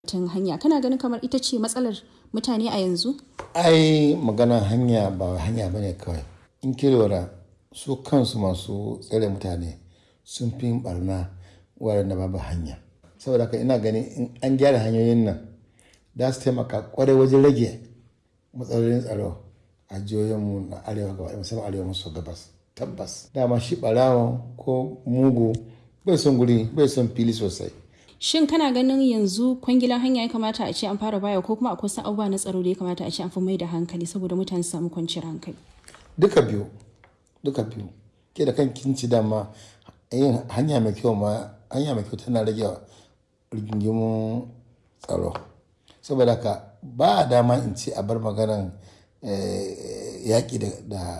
tun hanya kana ganin kamar ita ce matsalar mutane a yanzu ai maganar hanya ba hanya ba ne kawai in ki lura su kansu masu tsare mutane sun fi yin barna waɗanda babu hanya saboda haka ina gani in an gyara hanyoyin nan za su taimaka kwarai wajen rage matsalolin tsaro a jihohinmu na arewa gaba musamman arewa maso gabas tabbas dama shi ɓarawo ko mugu bai son guri bai son fili sosai shin kana ganin yanzu kwangilan hanya ya kamata a ce an fara baya ko kuma akwai wasu abubuwa na tsaro da ya kamata a ce an fi mai da hankali saboda mutane su samu kwanciyar hankali duka biyu duka biyu ke da kan kinci dama yin hanya mai kyau ma hanya mai kyau tana rage rigingimun tsaro saboda haka ba a dama in ce a bar maganan yaƙi da